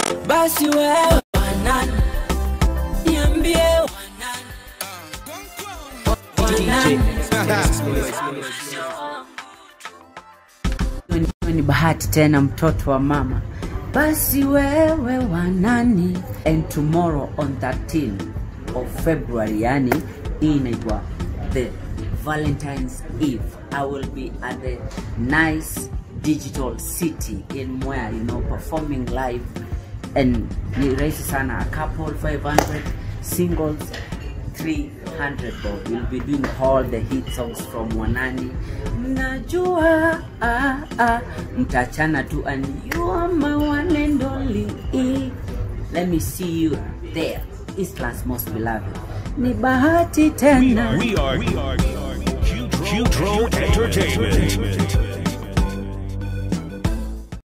basi wewe wanani niambie wanani wanani Wewe ni bahati tena mtoto wa mama basi wewe wanani and tomorrow on 13 of february yani hii inaitwa the valentines eve i will be at the nice digital city in mwea you know performing live and ni rahisi sana a couple 500 singles 300 bob we'll be doing all the hit songs from wanani mnajua ah, ah, mtachana tu and you are my one and only let me see you there Eastland's most beloved ni bahati tena We are, we are Q Drone Entertainment.